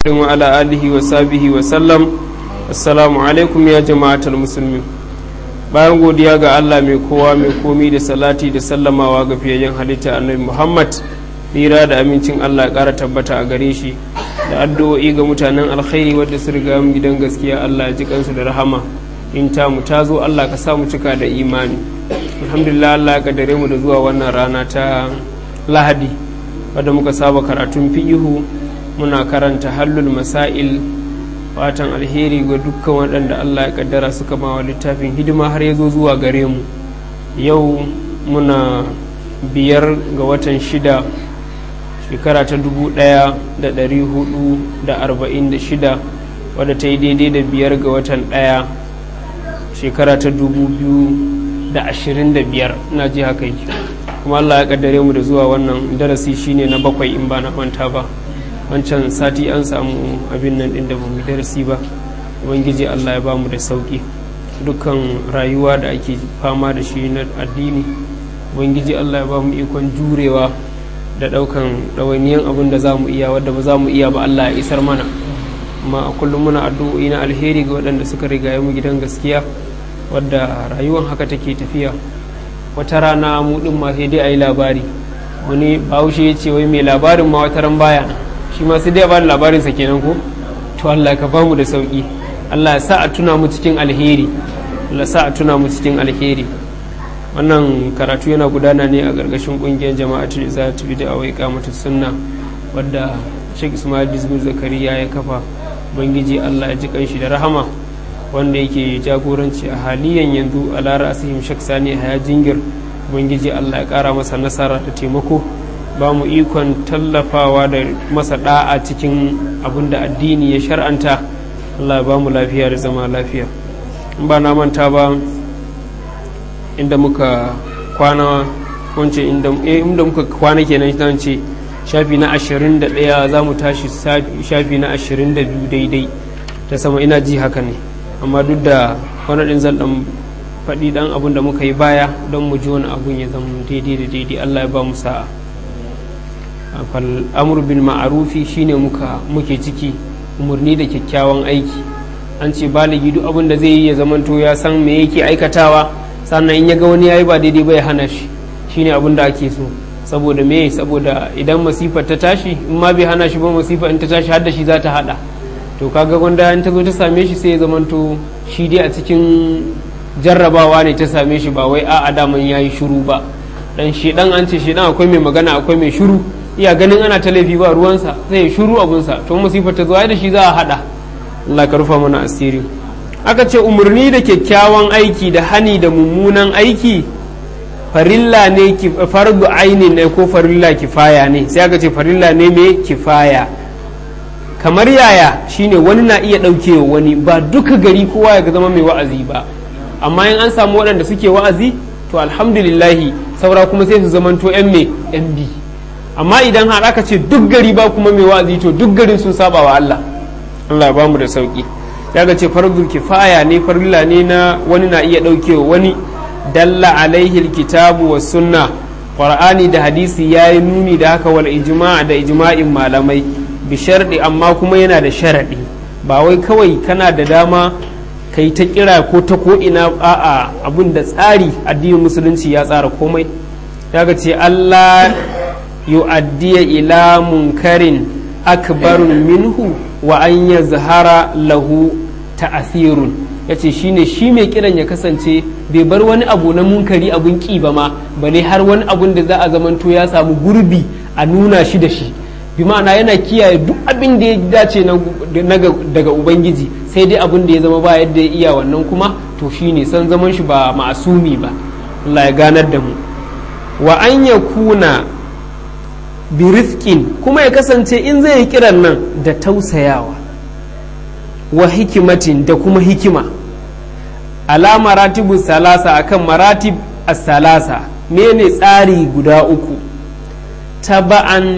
وعلى آله وصحبه وسلم السلام alaikum ya jama'atar musulmi bayan godiya ga Allah mai kowa mai komi da salati da sallamawa ga fiyayyen halitta annabi Muhammad tsira da amincin Allah ƙara tabbata a gare shi da addu'o'i ga mutanen alkhairi wadda su riga mu gidan gaskiya Allah ya ji kansu da rahama in ta mu ta zo Allah ka sa mu cika da imani alhamdulillah Allah ya kaddare mu da zuwa wannan rana ta Lahadi wadda muka saba karatun fi'ihu muna karanta hallul masail fatan alheri ga dukkan waɗanda Allah ya kaddara suka mawa littafin hidima har ya zo zuwa gare mu yau muna biyar ga watan shida shekara ta dubu ɗaya da ɗari hudu da arba'in da shida wadda ta yi daidai da biyar ga watan ɗaya shekara ta dubu biyu da ashirin da biyar na ji haka yi kuma Allah ya kaddare mu da zuwa wannan darasi shine na bakwai in ba na manta ba wancan sati an samu abin nan ɗin da ba mu darasi ba ubangiji allah ya ba mu da sauƙi dukkan rayuwa da ake fama da shi na addini ubangiji allah ya ba mu ikon jurewa da ɗaukan ɗawainiyan abin da za mu iya wadda ba za mu iya ba allah ya isar mana amma a kullum muna addu'o'i na alheri ga waɗanda suka riga mu gidan gaskiya wadda rayuwan haka take tafiya wata rana mu ɗin ma sai dai a yi labari wani bahaushe ya ce wai mai labarin ma wata ran baya shi ma sai dai ba labarinsa kenan ko to Allah ka bamu da sauki Allah ya sa a tuna mu cikin alheri Allah sa a tuna mu cikin alheri wannan karatu yana gudana ne a gargashin kungiyar jama'atu za ta bi da awai kamata sunna wadda Sheikh Ismail Dizbur Zakariya ya kafa ubangiji Allah ya ji kanshi da rahama wanda yake jagoranci a haliyan yanzu a lara asihim Sheikh Sani Haya Jingir ubangiji Allah ya kara masa nasara da taimako ba mu ikon tallafawa da masa da'a cikin abin da addini ya shar'anta Allah ya ba mu lafiya da zama lafiya in ba na manta ba inda muka kwana wance inda muka kwana kenan zan ce shafi na 21 za mu tashi shafi na 22 daidai ta sama ina ji haka ne amma duk da wani ɗin zan ɗan faɗi ɗan abin da muka yi baya don mu ji wani abun ya zama daidai da daidai Allah ya ba mu sa'a amur bil ma'arufi shine muka muke ciki umarni da kyakkyawan aiki an ce baligi duk abin da zai yi ya zamanto ya san me yake aikatawa sannan in ya ga wani yayi ba daidai ba ya hana shi shine abin da ake so saboda me saboda idan masifar ta tashi in ma bai hana shi ba masifa in ta tashi har da shi za ta hada to kaga gwanda in ta zo ta same shi sai ya zamanto shi dai a cikin jarrabawa ne ta same shi ba wai a'a daman yayi shiru ba dan shedan an ce shedan akwai mai magana akwai mai shiru iya ganin ana ta laifi ba ruwansa sai ya shuru abunsa to musifar ta zuwa da shi za a hada Allah ka rufa mana asiri aka ce umarni da kyakkyawan aiki da hani da mummunan aiki farilla ne fardu aini ne ko farilla kifaya ne sai aka ce farilla ne mai kifaya kamar yaya shine wani na iya ɗaukewa wani ba duka gari kowa ya zama mai wa'azi ba amma in an samu waɗanda suke wa'azi to alhamdulillahi saura kuma sai su zamanto 'yan mai 'yan bi amma idan har aka ce duk gari ba kuma mai wa'azi to duk garin sun saba wa Allah Allah ya bamu da sauki daga ce fardul kifaya ne farilla ne na wani na iya daukewa wani dalla alaihi alkitabu was sunna qur'ani da hadisi yayi nuni da haka wal ijma' da ijma'in malamai bi sharɗi amma kuma yana da sharadi ba wai kawai kana da dama kai ta kira ko ta ko ina a'a abun da tsari addinin musulunci ya tsara komai daga ce Allah yu'addiya ila munkarin akbarun minhu wa an ya zahara lahu ta'athirun yace shine shi mai kiran ya kasance bai bar wani abu na munkari abun ki ba ma bale har wani abun da za a zamanto ya samu gurbi a nuna shi da shi bi ma'ana yana kiyaye duk abin da ya dace daga ubangiji sai dai abin da ya zama ba yadda ya iya wannan kuma to shine san zaman shi ba ma'asumi ba Allah ya ganar da mu wa an ya kuna biriskin kuma ya kasance in zai yi kiran nan da tausayawa wa hikimatin da kuma hikima ala maratibu salasa akan maratib as-salasa mene tsari guda uku taba'an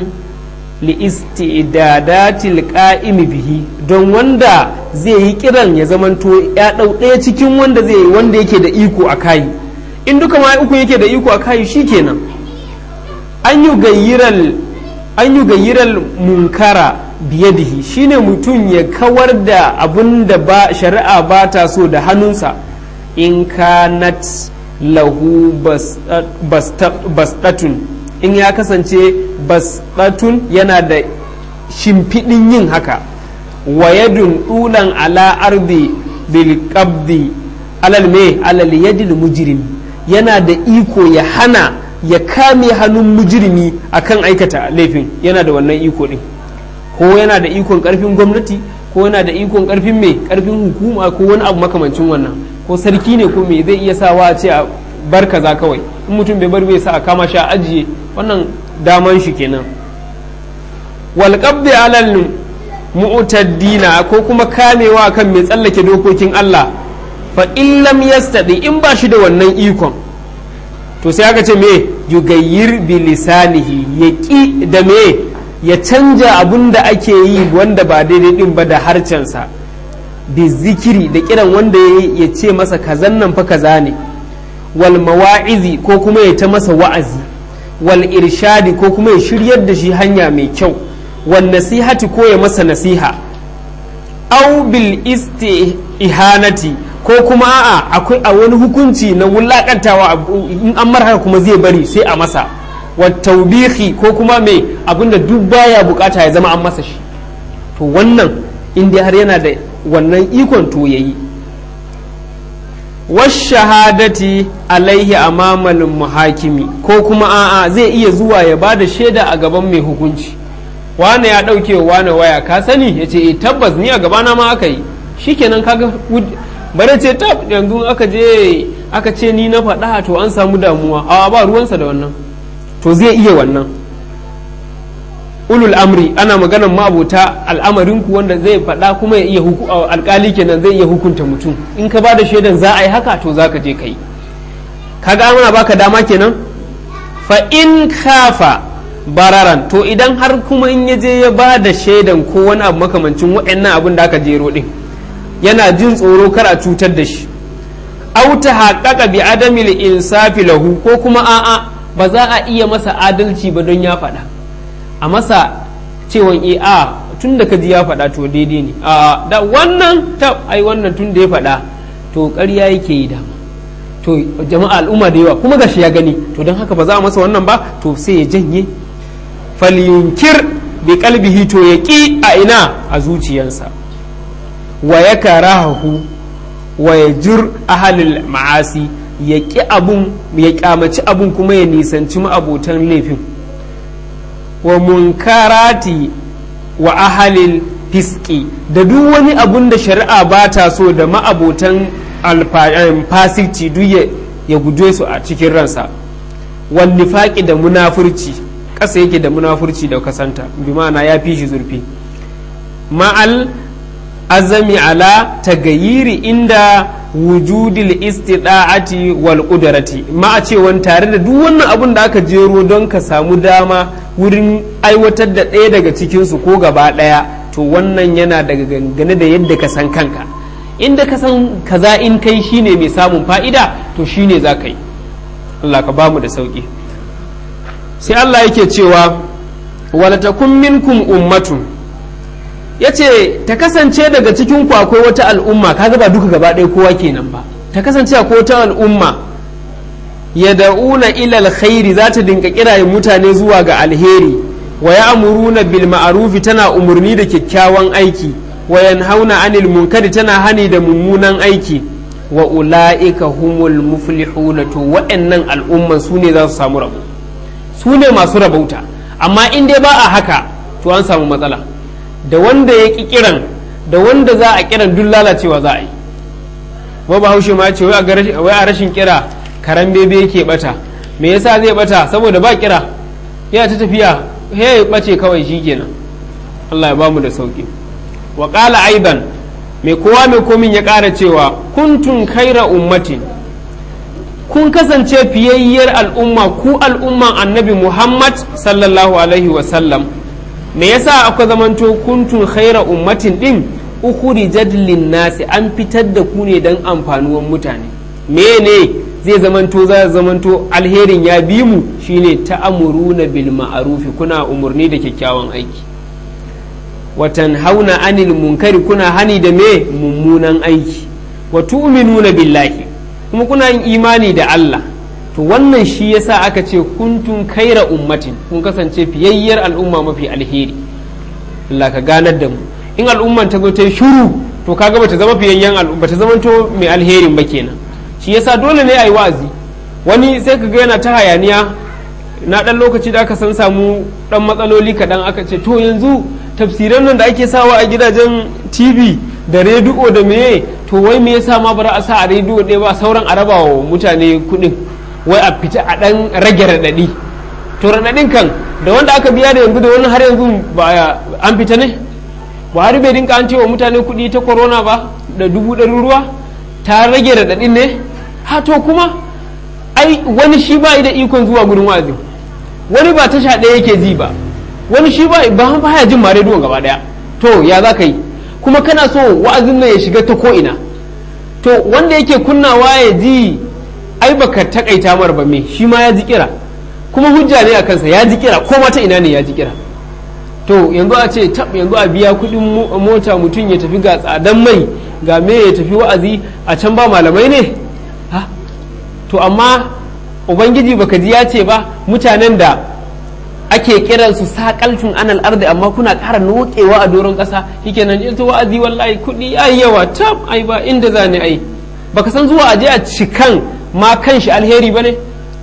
li'istidadatil qa'imi bihi don wanda zai yi kiran ya zamanto ya dau ɗaya cikin wanda zai yi wanda yake da iko a kai in duka ma uku yake da iko a kai shikenan an yi gayyiral an yi gayyiral munkara biyadihi shine mutum ya kawar da abun da ba shari'a ba ta so da hannunsa in kanat lahu basdatun in ya kasance basdatun yana da shimfiɗin yin haka wayadun ɗulan ala ardi bil qabdi alal me alal yadil mujrim yana da iko ya hana ya kame hannun mujrimi akan aikata laifin yana da wannan iko din ko yana da ikon karfin gwamnati ko yana da ikon karfin mai karfin hukuma ko wani abu makamancin wannan ko sarki ne ko me zai iya sawa a ce a bar kaza kawai in mutum bai bar bai sa a kama shi a ajiye wannan daman shi kenan wal qabdi alal mu'taddina ko kuma kamewa kan mai tsallake dokokin Allah fa in lam yastadi in ba shi da wannan ikon to sai aka ce me yugayyir bi lisanihi ya ki da me ya canja abun da ake yi wanda ba daidai din ba da harcensa bi zikiri da kiran wanda ya ce masa kazan nan fa kaza ne wal mawa'izi ko kuma ya ta masa wa'azi wal irshadi ko kuma ya shiryar da shi hanya mai kyau wal nasihati ko ya masa nasiha au bil istihanati ko kuma a'a akwai a wani hukunci na wulakantawa in an mar haka kuma zai bari sai a masa wa taubihi ko kuma mai abinda duk baya bukata ya zama an masa shi to wannan in dai har yana da wannan ikon to yayi washahadati alaihi amamal muhakimi ko kuma a'a zai iya zuwa ya ba da shaida a gaban mai hukunci wane ya ɗauke wane waya ka sani ya ce tabbas ni a gabana ma aka yi shikenan kaga bare ce tab yanzu aka je aka ce ni na faɗa to an samu damuwa a ba ruwansa da wannan to zai iya wannan ulul amri ana maganan ma'abota al'amarinku wanda zai faɗa kuma ya iya alkali kenan zai iya hukunta mutum in ka ba da shaidan za a yi haka to za ka je ka yi kaga ana baka dama kenan fa in kafa bararan to idan har kuma in ya je ya ba da shaidan ko wani abu makamancin waɗannan abin da aka jero din yana jin tsoro kar a cutar da shi auta haƙaƙa bi adamil insafi lahu ko kuma a'a ba za a iya masa adalci ba don ya faɗa a masa cewan e a tun da ka ji ya faɗa to daidai ne a da wannan ta ai wannan tun da ya faɗa to ƙarya yake yi dama to jama'a al'umma da yawa kuma gashi ya gani to don haka ba za a masa wannan ba to sai ya janye falyunkir bi kalbihi to ya ƙi a ina a zuciyarsa wa ya karahu wa ya jir ahalil ma'asi ya ƙi abun ya ƙyamaci abun kuma ya nisanci ma'abotan laifin wa munkarati wa ahalil fiski da duk wani abun da shari'a ba ta so da ma'abotan fasikci duk ya guje su a cikin ransa wani faƙi da munafurci ƙasa yake da munafurci da kasanta bi ma'ana ya fi shi zurfi ma'al azami ala tagayiri inda wujudil istida'ati wal qudrati ma a cewan tare da duk wannan abun da aka jero don ka samu dama wurin aiwatar da ɗaya daga cikinsu ko gaba ɗaya to wannan yana daga gangane da yadda ka san kanka inda ka san kaza in kai shine mai samun fa'ida to shine za ka yi Allah ka bamu da sauki sai Allah yake cewa wala takun minkum ummatun yace ta kasance daga cikin ku akwai wata al'umma kaga ba duka gaba ɗaya kowa kenan ba ta kasance akwai wata al'umma yad'una ila alkhairi za ta dinka kirayen mutane zuwa ga alheri wa ya'muruna bil ma'rufi tana umurni da kyakkyawan aiki wa yanhauna anil munkari tana hani da mummunan aiki wa ula'ika humul muflihuna to waɗannan al'umman su ne za su samu rabo su ne masu rabauta amma in dai ba a haka to an samu matsala da wanda ya ƙi kiran da wanda za a kiran duk lalacewa za a yi ba ba haushe ma ce wai a rashin kira karan bebe yake bata me yasa zai bata saboda ba kira yana ta tafiya he bace kawai shikenan Allah ya bamu da sauki wa qala aidan mai kowa mai komin ya ƙara cewa kuntun kaira ummatin kun kasance fiyayyar al'umma ku al'umman annabi muhammad sallallahu alaihi wasallam me yasa aka zamanto kuntun khaira ummatin din ukhrijat nasi an fitar da ku ne don amfanuwan mutane mene zai zamanto za zamanto alherin ya bi mu shine ta'amuruna bil ma'arufi kuna umurni da kyakkyawan aiki watan hauna anil munkari kuna hani da me mummunan aiki wa tu'minuna billahi kuma kuna yin imani da Allah to wannan shi yasa aka ce kuntun kaira ummatin kun kasance fiyayyar al'umma mafi alheri Allah ka ganar da mu in al'umman ta zo ta yi shuru to kaga bata zama fiyayyen al'umma bata zama to mai alherin ba kenan shi yasa dole ne a yi wa'azi wani sai ka ga yana ta hayaniya na dan lokaci da aka san samu dan matsaloli kaɗan aka ce to yanzu tafsiran nan da ake sawa a gidajen tv da rediyo da meye to wai me yasa ma bara a sa a rediyo ɗaya ba sauran a raba wa mutane kuɗin wai a fita a ɗan rage raɗaɗi to raɗaɗin kan da wanda aka biya da yanzu da wani har yanzu ba an fita ne buhari bai dinka an cewa mutane kuɗi ta corona ba da dubu ɗari ruwa ta rage raɗaɗin ne ha to kuma ai wani shi ba da ikon zuwa gurin wa'azi wani ba tasha ɗaya yake ji ba wani shi ba ba baya jin ma rediyon gaba ɗaya to ya za ka yi kuma kana so wa'azin nan ya shiga ta ko ina to wanda yake kunnawa ya ji ai baka takaita mar ba me shi ma ya ji kira kuma hujja ne a kansa ya ji kira ko mata ina ne ya ji kira to yanzu a ce tab yanzu a biya kuɗin mota mutum ya tafi ga tsadan mai ga me ya tafi wa'azi a can ba malamai ne ha to amma ubangiji baka ji ya ce ba mutanen da ake kiran su sakaltun anal ardi amma kuna ƙara nokewa a doron ƙasa shikenan ita wa'azi wallahi kuɗi ai yawa tab ai ba inda za ni ai baka san zuwa aje a cikan ma kan shi alheri bane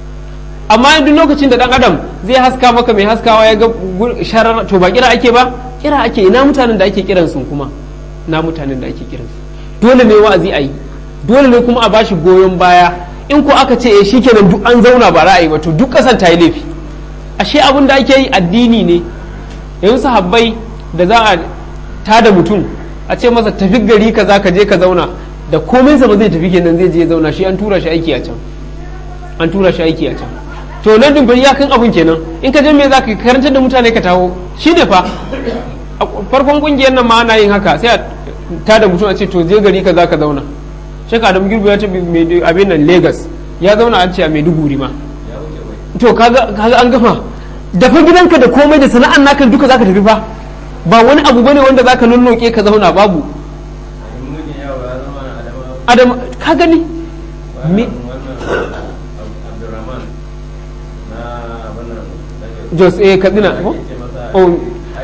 amma duk lokacin da dan adam zai haska maka mai haskawa ya ga sharar to ba kira ake ba kira ake ina mutanen da ake kiran su kuma na mutanen da ake kiran su dole ne wa'azi a yi dole ne kuma a bashi goyon baya in ko aka ce eh shikenan duk an zauna ba ra'ayi ba to duk kasan ta yi laifi ashe abin da ake yi addini ne yanzu sahabbai da za a tada mutum a ce masa tafi gari ka za ka je ka zauna da komai sa ba zai tafi kenan zai je zauna shi an tura shi aiki a can an tura shi aiki a can to nan din ya kan abun kenan in ka je me za ka karantar da mutane ka taho shi ne fa farkon kungiyar nan ma ana yin haka sai a tada mutum a ce to je gari ka za ka zauna shaka adam girbi ya tafi abin nan lagos ya zauna an ce a maiduguri ma to kaga an gama dafa gidanka da komai da sana'an naka duka zaka tafi fa ba wani abu bane wanda zaka nunnoke ka zauna babu adam ka gani me jos eh kadina oh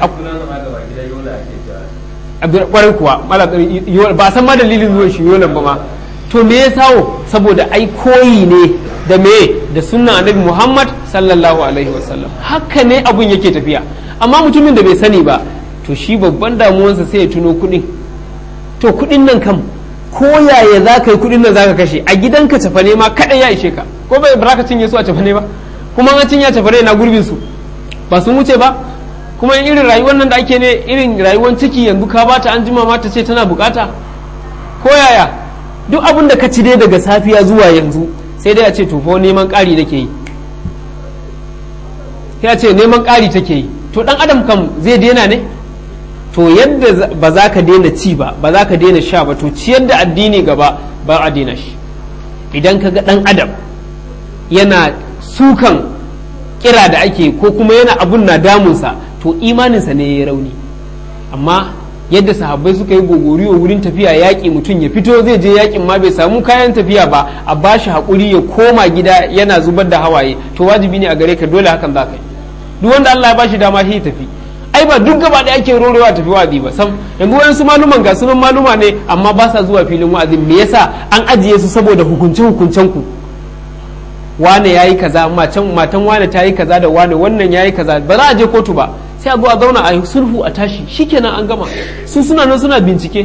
kwarai kuwa ba san ma dalilin zuwan shi yolan ba ma to me ya sawo saboda ai koyi ne da me da sunnan annabi Muhammad sallallahu alaihi wasallam haka ne abun yake tafiya amma mutumin da bai sani ba to shi babban damuwansa sai ya tuno kuɗin to kuɗin nan kam ko yaya za ka yi kuɗin nan za ka kashe a gidanka cafane ma kaɗai ya ishe ka ko bai ba ka cinye su a cafane ba kuma an cinye cafane na gurbin su ba sun wuce ba kuma irin rayuwar nan da ake ne irin rayuwar ciki yanzu ka bata an jima ma ta ce tana bukata ko yaya duk abin da ka ci dai daga safiya zuwa yanzu sai dai a ce to neman ƙari nake yi sai a ce neman ƙari take yi to dan adam kam zai daina ne to yadda ba za ka daina ci ba ba za ka daina sha ba to ciyar da addini gaba ba a daina shi idan ka ga dan adam yana sukan kira da ake ko kuma yana abun na damunsa to imaninsa ne ya rauni amma yadda sahabbai suka yi gogoriyo wurin tafiya yaƙi mutum ya fito zai je yaƙin ma bai samu kayan tafiya ba a bashi haƙuri ya koma gida yana zubar da hawaye to wajibi ne a gare ka dole hakan za ka yi duk wanda Allah ya bashi dama shi tafi ai ba duk gaba da ake rorewa tafi wa'azi ba sam yanzu wayansu maluman ga sunan maluma ne amma ba sa zuwa filin wa'azi me yasa an ajiye su saboda hukunce hukuncen ku wane yayi kaza matan matan wane ta yi kaza da wane wannan yayi kaza ba za a je kotu ba sai a zo a zauna a yi sulhu a tashi shikenan an gama su suna nan suna bincike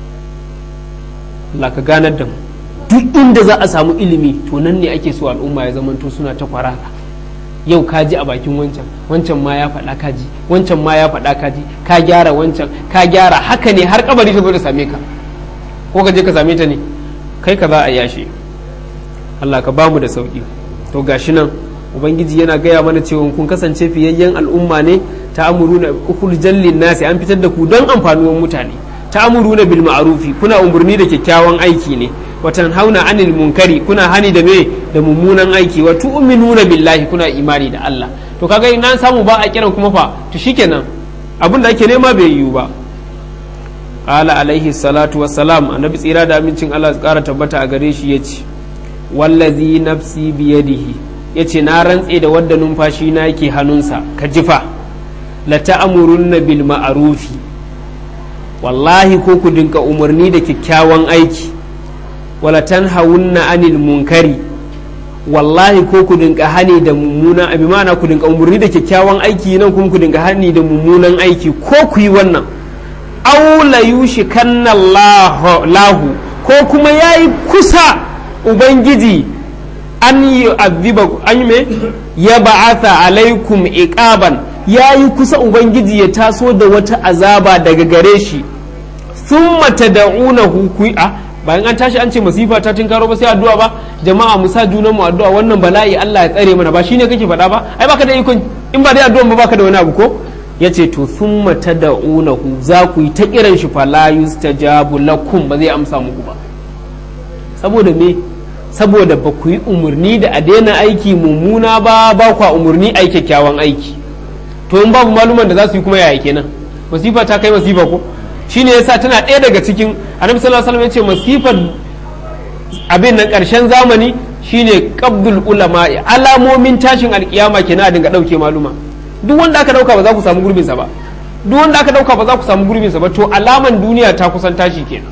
Allah ka ganar da mu duk inda za a samu ilimi to nan ne ake so al'umma ya zamanto suna ta kwarara yau ka ji a bakin wancan wancan ma ya faɗa ka ji wancan ma ya faɗa ka ji ka gyara wancan ka gyara haka ne har kabari ta zo da same ka ko ka je ka same ta ne kai ka za a yashe Allah ka bamu da sauki to gashi nan ubangiji yana gaya mana cewa kun kasance fiyayyen al'umma ne ta amuruna ukul jallin nasi an fitar da ku don amfanuwan mutane ta amuruna bil ma'rufi kuna umurni da kyakkyawan aiki ne watan hauna anil munkari kuna hani da me da mummunan aiki wa tu'minuna billahi kuna imani da Allah to kaga ina samu ba a kiran kuma fa to shikenan abin da ake nema bai yiwu ba qala alaihi salatu wassalam annabi tsira da amincin Allah su kara tabbata a gare shi yace wallazi nafsi biyadihi yace na rantse da wadda numfashi na yake hannunsa ka jifa la ta'murunna bil ma'rufi wallahi ko ku dinka umarni da kyakkyawan aiki wala tanhawunna anil munkari wallahi ko ku dinka hani da mummunan abi mana ku dinka umarni da kyakkyawan aiki nan kuma ku dinka hani da mummunan aiki ko ku yi wannan aw la yushikanna lahu ko kuma yayi kusa ubangiji an yi aziba an me ya ba'atha alaikum iqaban yayi kusa ubangiji ya taso da wata azaba daga gare shi thumma tad'unahu ku a bayan an tashi an ce masifa ta tinkaro ba sai addu'a ba jama'a mu sa junan mu addu'a wannan bala'i Allah ya tsare mana ba shine kake faɗa ba ai baka da ikon in ba dai addu'a ba baka da wani abu ko yace to thumma tad'unahu za ku yi ta kiran shi fala yustajabu lakum ba zai amsa muku ba saboda me saboda ba ku yi umarni da a daina aiki mummuna ba ba ku umarni a kyakkyawan aiki to in babu maluman da za su yi kuma yaya kenan masifa ta kai masifa ko shine yasa tana ɗaya daga cikin annabi sallallahu alaihi wasallam yace masifar abin nan ƙarshen zamani shine qabdul ulama alamomin tashin alkiyama kenan a dinga ɗauke maluma duk wanda aka ɗauka ba za ku samu gurbinsa ba duk wanda aka ɗauka ba za ku samu gurbinsa ba to alaman duniya ta kusan tashi kenan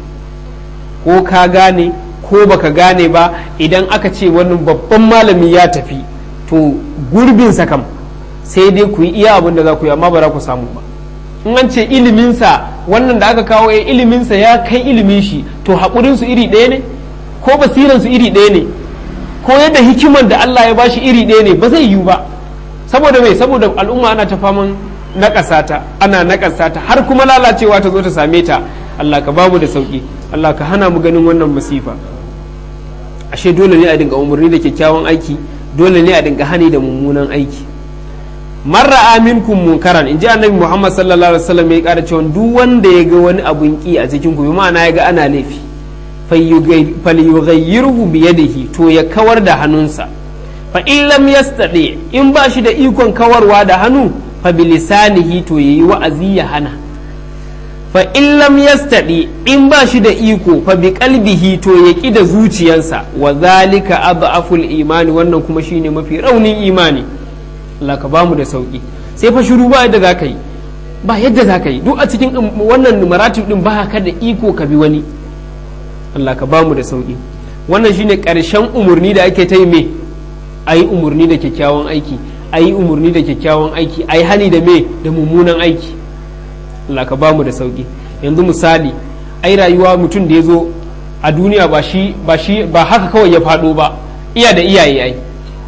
ko ka gane ko baka gane ba idan aka ce wani babban malami ya tafi to gurbinsa kam sai dai ku yi iya abin da za ku yi amma ba za ku samu ba in an ce iliminsa wannan da aka kawo ya iliminsa ya kai ilimin shi to haƙurinsu iri ɗaya ne ko basiransu iri ɗaya ne ko yadda hikimar da Allah ya bashi iri ɗaya ne ba zai yiwu ba saboda mai saboda al'umma ana ta faman naƙasa ta ana naƙasa ta har kuma lalacewa ta zo ta same ta Allah ka bamu da sauki Allah ka hana mu ganin wannan masifa ashe dole ne a dinga umarni da kyakkyawan aiki dole ne a dinga hani da mummunan aiki marra aminkum munkaran in ji annabi muhammad sallallahu alaihi wasallam ya kara cewa duk wanda ya ga wani abun ki a cikin ku bi ma'ana ya ga ana laifi falyughayyirhu bi yadihi to ya kawar da hannunsa fa in lam yastadi in ba shi da ikon kawarwa da hannu fa bi lisanihi to yayi wa'azi ya hana fa in lam yastadi in ba shi da iko fa bi qalbihi to ya ki da zuciyarsa wa zalika adhaful imani wannan kuma shine mafi raunin imani Allah ka bamu da sauki sai fa shiru ba yadda zaka yi ba yadda zaka yi duk a cikin wannan maratib din ba ka da iko ka bi wani Allah ka bamu da sauki wannan shine karshen umurni da ake ta yi me ayi umurni da kyakkyawan aiki ayi umurni da kyakkyawan aiki ayi hani da me da mummunan aiki Allah ka bamu da sauki yanzu misali ai rayuwa mutum da ya zo a duniya ba shi ba shi ba haka kawai ya faɗo ba iya da iyaye ai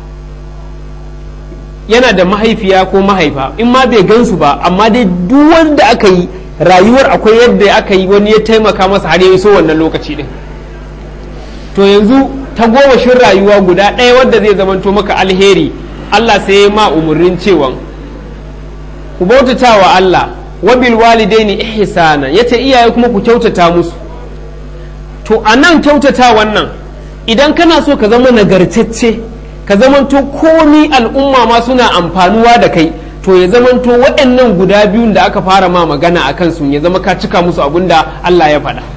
yana da mahaifiya ko mahaifa in ma bai gansu ba amma dai duk wanda aka yi rayuwar akwai yadda aka yi wani ya taimaka masa har ya iso wannan lokaci din to yanzu ta gomashin rayuwa guda ɗaya wadda zai zamanto maka alheri Allah sai ya ma umarnin cewa ku bautata wa Allah wabil walidaini ihsana yace iyaye kuma ku kyautata musu to anan kyautata wannan idan kana so ka zama nagartacce ka zamanto komi al'umma ma suna amfanuwa da kai to ya zamanto waɗannan guda biyun da aka fara ma magana a kansu ya zama ka cika musu abin da Allah ya faɗa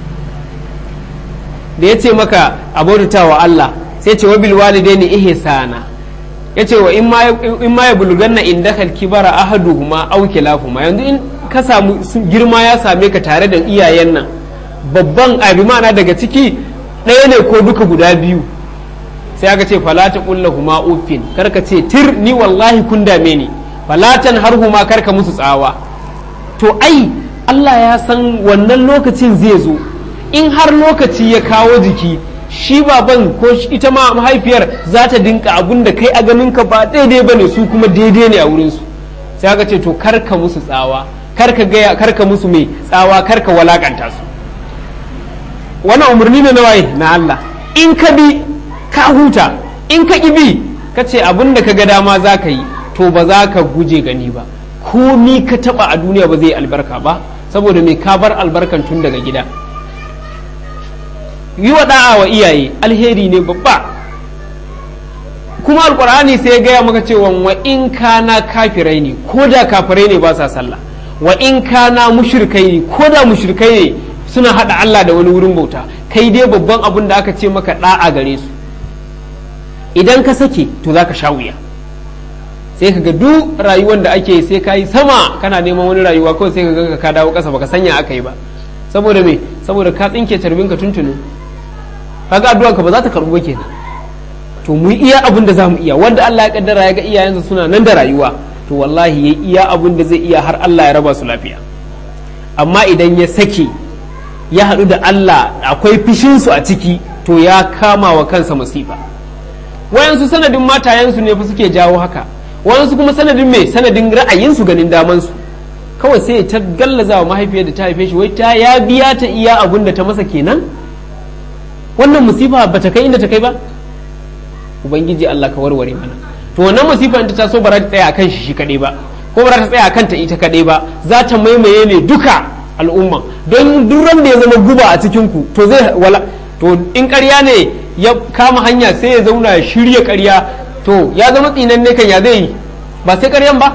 da ya ce maka abota wa Allah sai ce wabil walidaini ihsana ya ce wa in ma ya bulganna indaka kibara ahaduhuma aw kilahuma yanzu in ka samu girma ya same ka tare da iyayen nan babban abi mana daga ciki ɗaya ne ko duka guda biyu sai aka ce falata huma uffin karka ce tir ni wallahi kun dame ni falatan har huma karka musu tsawa to ai Allah ya san wannan lokacin zai zo in har lokaci ya kawo jiki shi baban ko ita ma mahaifiyar za ta dinka abun da kai a ganin ka ba daidai bane su kuma daidai ne a wurin su sai aka ce to karka musu tsawa karka gaya karka musu mai tsawa karka walakanta su wannan umarni ne na waye na Allah in ka bi ka huta in ka bi ka ce abin da ka ga dama za ka yi to ba za ka guje gani ba komi ka taba a duniya ba zai albarka ba saboda mai ka bar albarkan tun daga gida yi wa da'a wa iyaye alheri ne babba kuma alkur'ani sai ya gaya maka cewa wa in kana kafirai ne ko da kafirai ne ba sa sallah wa in kana mushrikai ne ko da mushrikai ne suna hada Allah da wani wurin bauta kai dai babban abin da aka ce maka da'a gare su idan ka sake to zaka sha wuya sai ka ga duk rayuwar da ake sai ka yi sama kana neman wani rayuwa kawai sai ka ga ka dawo kasa baka sanya aka yi ba saboda me saboda ka tsinke carbin ka tuntuni kaga addu'a ka ba za ta karbu ba kenan to mu iya abin da zamu iya wanda Allah ya kaddara ya ga iyayensa suna nan da rayuwa to wallahi ya iya abin da zai iya har Allah ya raba su lafiya amma idan ya sake ya haɗu da Allah akwai fishinsu a ciki to ya kama wa kansa masifa wayansu sanadin matayensu ne fa suke jawo haka wayansu kuma sanadin mai sanadin ra'ayinsu ganin damansu kawai sai ta gallaza wa mahaifiyar da ta haife shi wai ta ya biya ta iya abin da ta masa kenan wannan musifa ba ta kai inda ta kai ba ubangiji Allah ka warware mana to wannan musifa in ta taso ba za ta tsaya akan shi shi kadai ba ko ba za ta tsaya akan ta ita kadai ba za ta maimaye ne duka al'umma don duk da ya zama guba a cikin ku to zai wala to in ƙarya ne ya kama hanya sai ya zauna ya shirya ƙarya to ya zama tsinan ne kan ya zai yi ba sai ƙaryan ba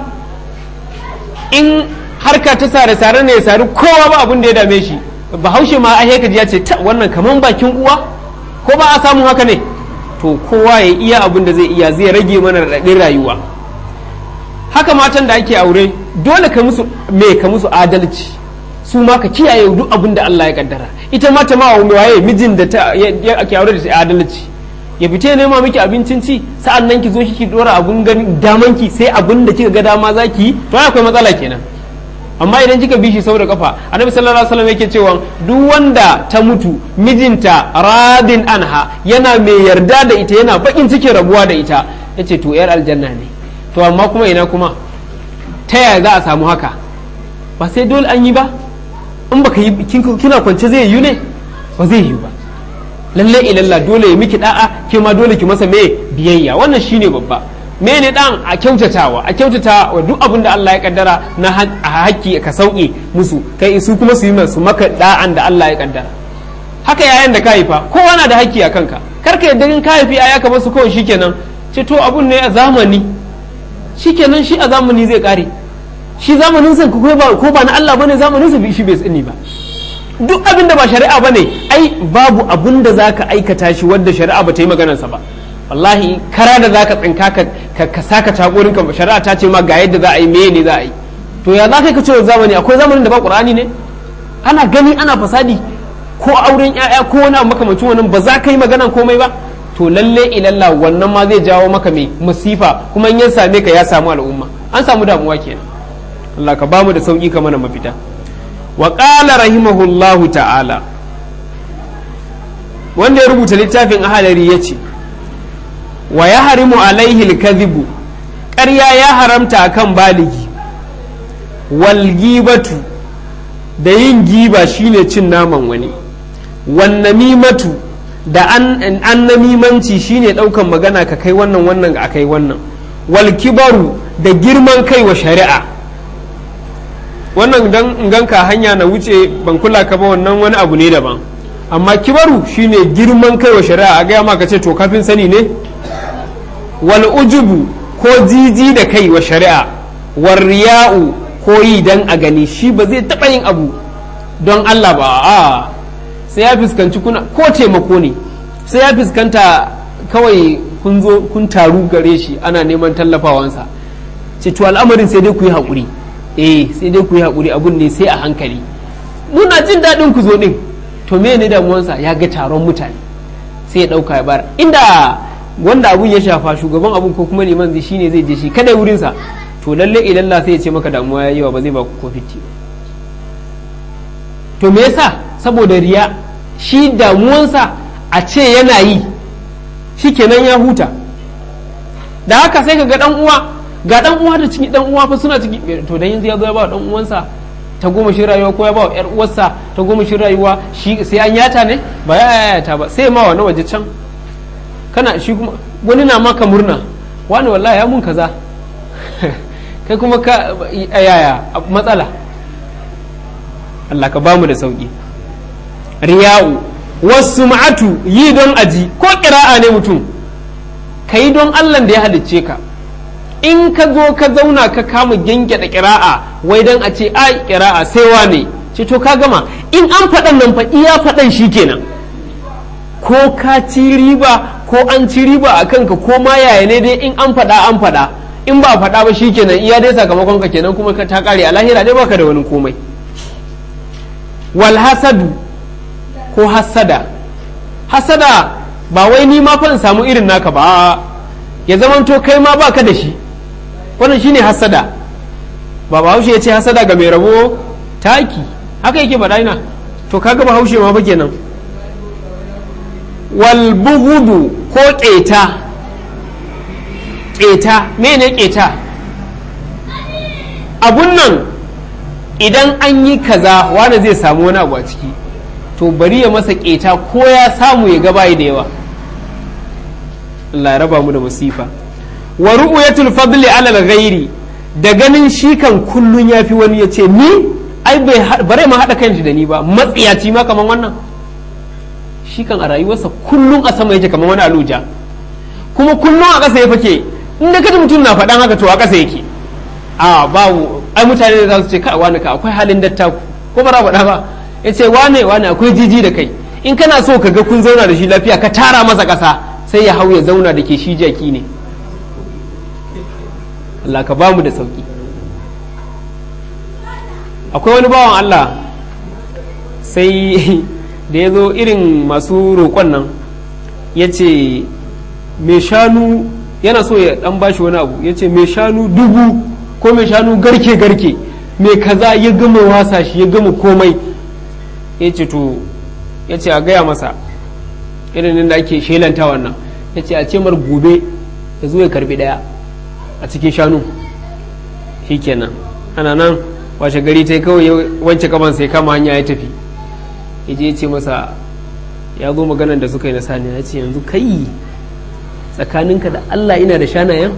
in harka ta sare sare ne ya sari kowa ba abin da ya dame shi bahaushe ma ai kaji ya ce ta wannan kaman bakin uwa ko ba a samu haka ne to kowa ya iya abin da zai iya zai rage mana raɗaɗin rayuwa haka matan da ake aure dole ka musu me ka musu adalci su ma ka kiyaye duk abin da Allah ya kaddara ita ma ta ma waye mijin da ta ake aure da ta adalci ya fita ya nema miki abincin ci sa'an nan ki zo ki dora abun gani daman ki sai abin da kika ga dama za ki yi to akwai matsala kenan amma idan kika bi shi sau da kafa annabi sallallahu alaihi wasallam yake cewa duk wanda ta mutu mijinta radin anha yana mai yarda da ita yana bakin cikin rabuwa da ita yace to yar aljanna ne to amma kuma ina kuma ta yaya za a samu haka ba sai dole an yi ba in baka yi kina kwance zai yi ne ba zai yi ba lalle ilalla dole ya miki da'a ke ma dole ki masa me biyayya wannan shine babba me ne dan a kyautatawa a kyautata wa duk abin da Allah ya kaddara na haƙƙi ka sauke musu kai su kuma su yi su maka da'an da Allah ya kaddara haka yayan da ka haifa kowa na da haƙƙi a kanka kar ka yadda in ka haifi aya ka basu kawai shikenan ce to abun ne a zamani shikenan shi a zamani zai kare shi zamanin sa ko ba ko ba na Allah bane zamanin sa shi bai tsini ba duk abin da ba shari'a bane ai babu abin da zaka aikata shi wanda shari'a ba ta yi maganar sa ba wallahi kara da zaka tsinka ka ka saka takorin ka shari'a ta ce ma ga yadda za a yi meye ne za a yi to ya za ka ka cewa zamani akwai zamanin da ba qur'ani ne ana gani ana fasadi ko auren yaya ko wani abu makamancin wannan ba za ka yi maganan komai ba to lalle ilalla wannan ma zai jawo maka mai masifa kuma in ya same ka ya samu al'umma an samu damuwa kenan Allah ka bamu da sauki ka mana mafita wa qala rahimahullahu ta'ala wanda ya rubuta littafin ahalari ya ce wa ya harimu alaihi alkadhibu ƙarya ya haramta akan baligi wal gibatu da yin giba shine cin naman wani wan namimatu da an namimanci shine ɗaukan magana ka kai wannan wannan a kai wannan wal kibaru da girman kai wa shari'a wannan dan ganka hanya na wuce ban kula ka ba wannan wani abu ne daban amma kibaru shine girman kai wa shari'a a gaya maka ce to kafin sani ne wal ujubu ko jiji da kai wa shari'a war riya'u ko yi dan a gani shi ba zai taɓa yin abu don Allah ba a sai ya fuskanci kuna ko taimako ne sai ya fuskanta kawai kun zo kun taru gare shi ana neman tallafawansa ce to al'amarin sai dai ku yi haƙuri eh sai dai ku yi haƙuri abun ne sai a hankali muna jin daɗin ku zo ɗin to me ne damuwansa ya ga taron mutane sai ya ɗauka ya bar inda wanda abun ya shafa shugaban abun ko kuma liman zai shine zai je shi kada wurinsa to lalle ilalla sai ya ce maka damuwa ya yawa ba zai ba ku ko fiti to me yasa saboda riya shi damuwansa a ce yana yi shi kenan ya huta da haka sai ka ga dan uwa ga dan uwa da ciki dan uwa fa suna ciki to dan yanzu ya zo ya ba dan uwansa ta goma shi rayuwa ko ya ba yar uwarsa ta goma shi rayuwa shi sai an yata ne ba ya yata ba sai ma wani waje can kana shi kuma wani na maka murna wani wallahi ya mun kaza kai kuma ka yaya matsala Allah ka bamu da sauki riya'u wasu ma'atu yi don aji ko kira'a ne mutum ka yi don Allah da ya halicce ka in ka zo ka zauna ka kama gyangyaɗa ƙira'a wai dan a ce ai ƙira'a sai wane ce to ka gama in an faɗan nan fa iya faɗan shi kenan ko ka ci riba ko an ci riba a kanka ko ma yaya ne dai in an faɗa an faɗa in ba faɗa ba shi kenan iya dai sakamakon ka kenan kuma ta ƙare a lahira dai baka da wani komai wal hasadu ko hasada hasada ba wai ni ma fa in samu irin naka ba ya zamanto kai ma baka da shi wannan shine hasada ba bahaushe ya ce hasada ga mai rabo taki haka yake faɗa ina to kaga bahaushe ma ba kenan wal bugudu ko ƙeta ƙeta mene ƙeta abun nan idan an yi kaza wanda zai samu wani abu a ciki to bari ya masa ƙeta ko ya samu ya gabayi da yawa Allah ya raba mu da masifa wa ru'yatul fadli ala al-ghairi da ganin shi kan kullun yafi wani ya ce ni ai bai bare ma hada kanshi da ni ba matsiyaci ma kaman wannan shi kan a rayuwarsa kullun a sama yake kaman wani aluja kuma kullun a ƙasa ya fake in da kada mutum na faɗan haka to a ƙasa yake a babu ai mutane da za su ce kai wani ka akwai halin dattaku ko bara faɗa ba ya ce wane wane akwai jiji da kai in kana so ka ga kun zauna da shi lafiya ka tara masa ƙasa sai ya hau ya zauna da ke shi jaki ne Allah ka ba mu da sauki akwai wani bawan Allah sai da ya zo irin masu roƙon nan ya ce mai shanu yana so ya ɗan bashi wani abu ya ce mai shanu dubu ko mai shanu garke-garke mai kaza ya gama wasa shi ya gama komai ya ce to ya ce a gaya masa irin da ake shelanta wannan ya ce a ce mar gobe ya zo ya karbi daya a cikin shanu shi kenan ana nan washe gari ta kawai wance kaman sai kama hanya ya tafi ya je ya ce masa ya zo maganan da suka yi na sani ya ce yanzu kai tsakaninka da Allah ina da shanayen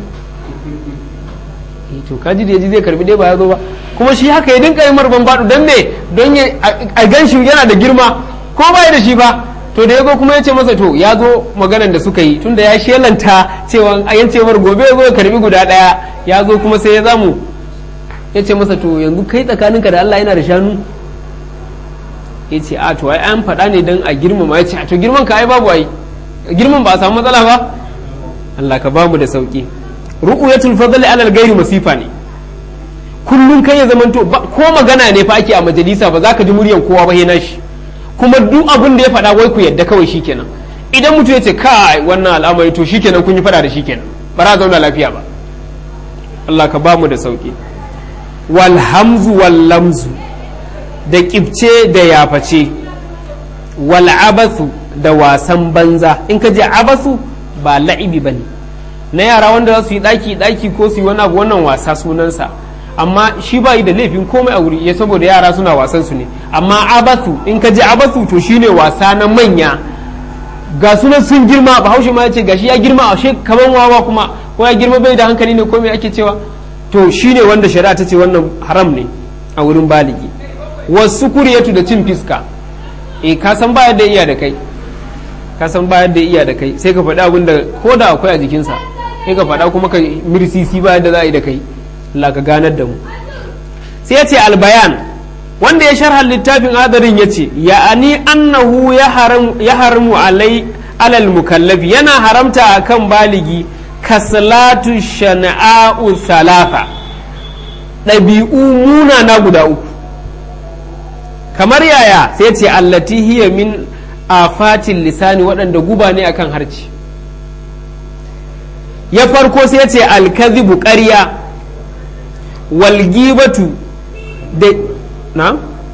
to kaji da yaji zai karbi dai ba ya zo ba kuma shi haka ya dinka yi marban baɗu don me don a gan shi yana da girma ko ba da shi ba to da ya zo kuma ya ce masa to ya zo maganan da suka yi tunda ya shelanta cewa a yan cewar gobe ya zo ya karbi guda ɗaya ya zo kuma sai ya zamu ya ce masa to yanzu kai tsakaninka da Allah yana da shanu ya ce a to ai an faɗa ne don a girmama ya ce a to girman ka ai babu ai girman ba a samu matsala ba Allah ka bamu da sauki ru'yatul fadli alal gairi masifa ne kullum kai ya zamanto ko magana ne fa ake a majalisa ba za ka ji muryan kowa ba na shi kuma duk abin da ya faɗa wai ku yadda kawai shikenan idan mutum ya ce kai wannan al'amari to shikenan kun yi faɗa da shikenan ba za zauna lafiya ba Allah ka bamu da sauki wal hamzu wal lamzu da kibce da yaface wal abathu da wasan banza in ka je abathu ba la'ibi bane na yara wanda za su yi daki daki ko su yi wani abu wannan wasa sunansa amma shi ba yi da laifin komai a wuri ya saboda yara suna wasan su ne amma abathu in ka je abathu to shine wasa na manya ga sunan sun girma bahaushe ma ya ce gashi ya girma a she kaman wawa kuma ko ya girma bai da hankali ne ko me ake cewa to shine wanda shari'a ta ce wannan haram ne a wurin baligi wasu kuriyatu da cin fiska eh ka san ba yadda iya da kai ka san ba yadda iya da kai sai ka faɗi abin da ko da akwai a jikinsa sai ka faɗa kuma ka mirsisi ba yadda za a yi da kai Allah ka ganar da mu sai ya ce albayan wanda ya sharha littafin adarin ya ce ya'ani annahu ya haramu alai alal mukallafi yana haramta akan baligi kaslatu shana'u salafa ɗabi'u munana guda uku kamar yaya sai ce allati hiya min afatin lisani waɗanda guba ne akan harci ya farko sai ce alkazibu ƙarya walgibatu da na?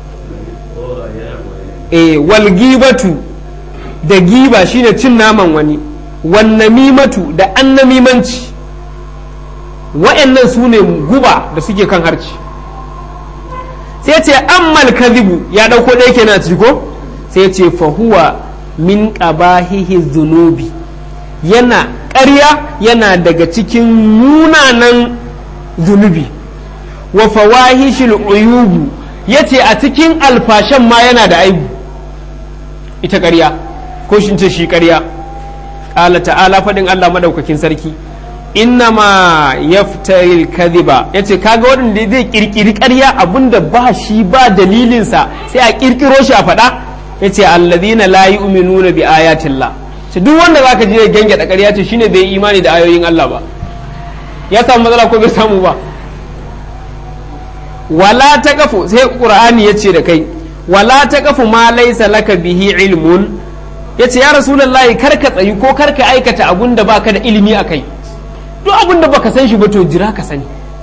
e walgibatu da giba shine cin naman wani wannamimatu da annamimanci wa'annan su ne guba da suke kan harci sai ce ammal kadhibu ya dauko ɗaya kenan ciki ko sai ce fahuwa min qabahihi zunubi yana ƙarya yana daga cikin munanan zunubi wa fawahishil uyubu yace a cikin alfashan ma yana da aibu ita ƙarya ko shi ce shi ƙarya ƙala ta'ala faɗin Allah madaukakin sarki innama yaftaril kadhiba yace kaga wanda zai kirkiri ƙarya abinda ba shi ba dalilinsa sai a kirkiro shi a faɗa yace alladhina la yu'minuna bi ayatillah ce duk wanda zaka je genge da ƙarya ce shine bai imani da ayoyin Allah ba ya samu matsala ko bai samu ba wala taqafu sai qur'ani yace da kai wala taqafu ma laysa laka bihi ilmun yace ya rasulullahi karka tsayi ko karka aikata abun da baka da ilimi akai duk abun da baka san shi ba to jira ka sani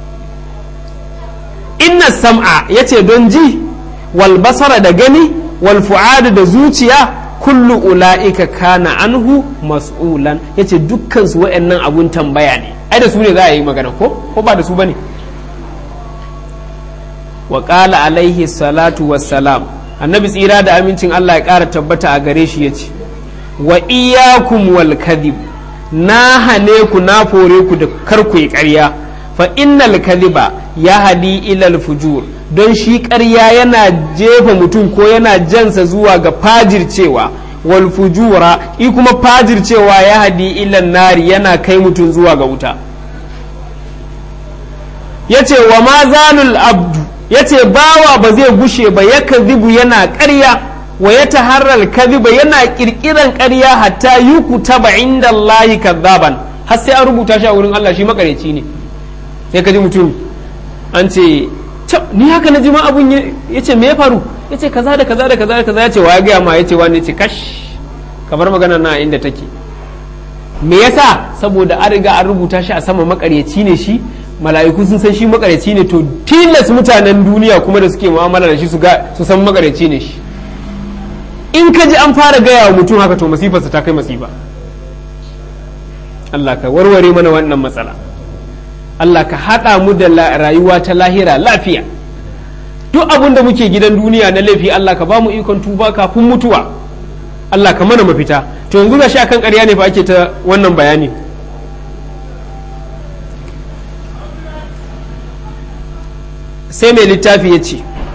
inna sam'a yace don ji wal basara da gani wal fu'ada da zuciya kullu ula'ika kana anhu mas'ulan yace dukkan su wayannan abun tambaya ne ai da su ne za a yi magana ko ko ba da su bane wa qala alaihi salatu wassalam annabi tsira da amincin Allah ya ƙara tabbata a gare shi yace wa iyyakum wal kadhib na hane ku na fore ku da kar ku yi ƙarya fa innal kadhiba ya hadi ilal fujur don shi ƙarya yana jefa mutum ko yana jansa zuwa ga fajircewa wal fujura i kuma fajircewa ya hadi ilan nari yana kai mutum zuwa ga wuta yace wa ma zalul abdu yace bawa ba zai gushe ba ya kadhibu yana ƙarya wa ya taharral kadhiba yana kirkiran ƙarya hatta yukutaba inda Allah kadhaban har sai an rubuta shi a wurin Allah shi makareci ne sai ka ji mutum an ce ni haka na ji ma abun ya ce me ya faru ya ce kaza da kaza da kaza da kaza ya ce wa ya gaya ma ya ce wani ya ce kash kamar magana na inda take me yasa saboda an riga an rubuta shi a sama makaryaci ne shi mala'iku sun san shi makaryaci ne to tilas mutanen duniya kuma da suke mu'amala da shi su ga su san makaryaci ne shi in ka ji an fara gaya wa mutum haka to masifarsa ta kai masifa Allah ka warware mana wannan matsala Allah ka haɗa mu da rayuwa ta lahira lafiya duk abin da muke gidan duniya na laifi Allah ka ba mu ikon tuba kafin mutuwa Allah ka mana mafita to yanzu ga sha kan ƙarya ne fa ake ta wannan bayani sai mai littafi ya ce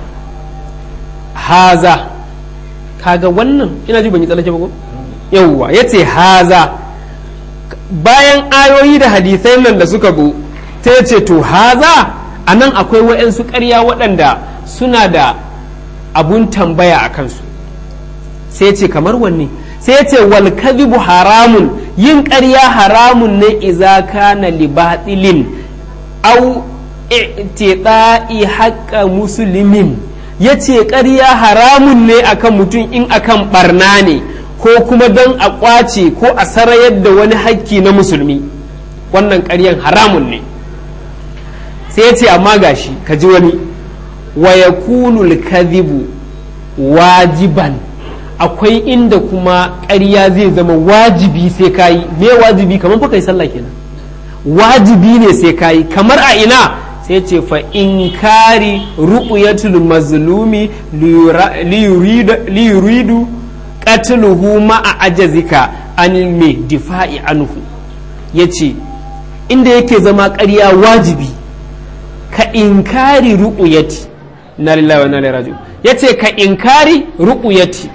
haza kaga wannan ina ji ban yi tsallake ba ko yawwa ya ce haza bayan ayoyi da hadisai nan da suka zo sai ce to haza a nan akwai wa'yansu ƙarya waɗanda suna da abun tambaya a kansu sai ce kamar wanne sai ce wal kadhibu haramun yin ƙarya haramun ne iza kana li batilin aw i'tida'i haqqa muslimin yace ƙarya haramun ne akan mutum in akan barna ne ko kuma don a ƙwace ko a sarayar da wani hakki na musulmi wannan ƙaryan haramun ne sai ce amma gashi ka ji wani wa yakunu kadhibu wajiban akwai inda kuma ƙarya zai zama wajibi sai kayi me wajibi kamar fa kai sallah kenan wajibi ne sai kayi kamar a ina sai ce fa inkari ru'yatul mazlumi li yuridu qatluhu ma'a ajazika anil me difa'i anhu yace inda yake zama ƙarya wajibi ka inkari ru'uyati na lillahi wa na ilaihi yace ka inkari ru'uyati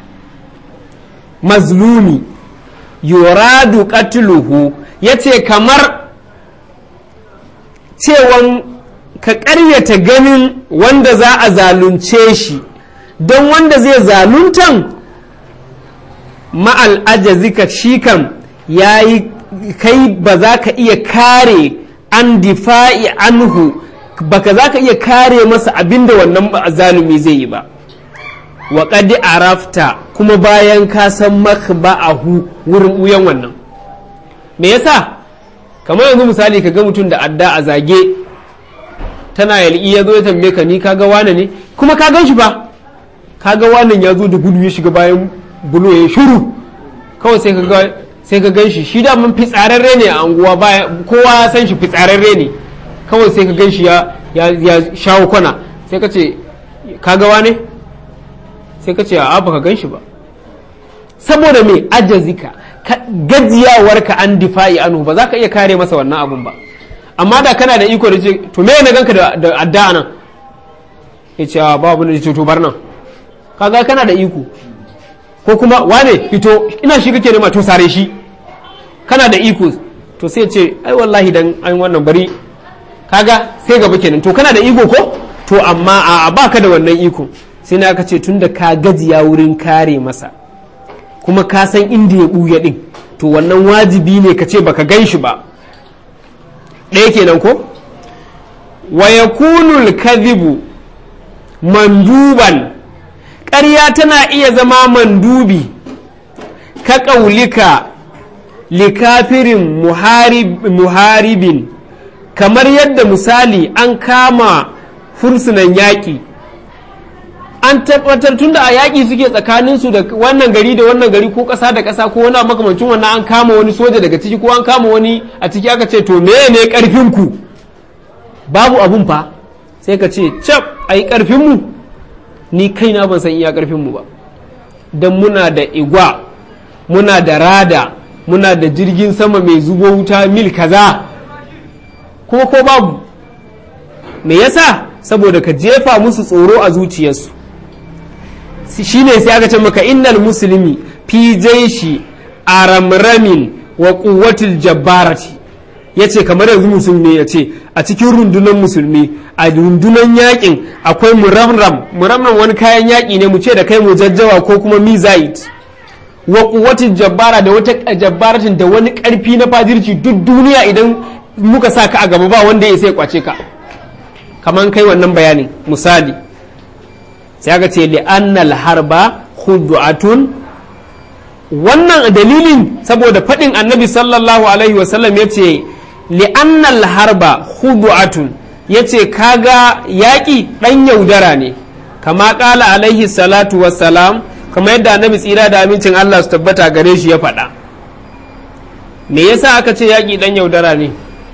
mazlumi yuradu qatluhu yace kamar cewan ka ƙaryata ganin wanda za a zalunce shi don wanda zai zaluntan ma'al ajazika shi kam yayi kai ba za ka iya kare an difa'i anhu baka za ka iya kare masa abinda wannan zalumi zai yi ba wa qad arafta kuma bayan ka san makba'ahu wurin uyan wannan me yasa kamar yanzu misali ka ga mutum da adda a zage tana yal'i ya zo ya tambaye ka ni kaga wane ne kuma ka gan shi ba kaga wannan ya zo da gudu ya shiga bayan bulo ya shuru kawai sai ka ga sai ka gan shi shi da mun fitsararre ne a anguwa baya kowa ya san shi fitsararre ne kawai sai ka gan shi ya ya shawo kwana sai ka ce ka gawa ne sai ka ce a baka gan shi ba saboda me ajazika gajiyawarka an difa'i anu ba za ka iya kare masa wannan abun ba amma da kana da iko da ce to me na ganka da adda nan ya ce a babu da ce to bar nan kaga kana da iko ko kuma wane fito ina shi kake nema to sare shi kana da iko to sai ce ai wallahi dan an wannan bari kaga sai gaba kenan to kana da iko ko to amma a baka da wannan iko sai na aka ce tunda ka gajiya wurin kare masa kuma ka san inda ya ɓuya ɗin to wannan wajibi ne ka ce baka gan shi ba ɗaya kenan ko wa yakunul kadhibu manduban ƙarya tana iya zama mandubi ka ƙaulika likafirin muharibin kamar yadda misali an kama fursunan yaƙi an tabbatar tun da a yaƙi suke tsakaninsu da wannan gari da wannan gari ko ƙasa da ƙasa ko wani makamancin wannan an kama wani soja daga ciki ko an kama wani a ciki aka ce to me ne ƙarfinku babu abun fa sai ka ce cap a yi ƙarfinmu ni kaina ban san iya ƙarfinmu ba don muna da igwa muna da rada muna da jirgin sama mai zubo wuta mil kaza kuma ko babu me yasa saboda ka jefa musu tsoro a zuciyarsu shine sai aka ce maka innal musulmi fi jaishi aramramin wa quwwatil jabbarati yace kamar yanzu musulmi ya ce a cikin rundunar musulmi a rundunar yakin akwai muramram muramram wani kayan yaki ne mu ce da kai mujajjawa ko kuma mizait wa quwwatil jabbara da wata jabbaratin da wani karfi na fajirci duk duniya idan muka sa ka a gaba ba wanda ya sai kwace ka kaman kai wannan bayanin misali sai aka ce li'annal harba khudu'atun wannan dalilin saboda faɗin annabi sallallahu alaihi wasallam ya ce li'annal harba khudu'atun ya ce kaga yaƙi ɗan yaudara ne kama ƙala alaihi salatu wassalam kama yadda annabi tsira da amincin Allah su tabbata gare shi ya faɗa me yasa aka ce yaƙi ɗan yaudara ne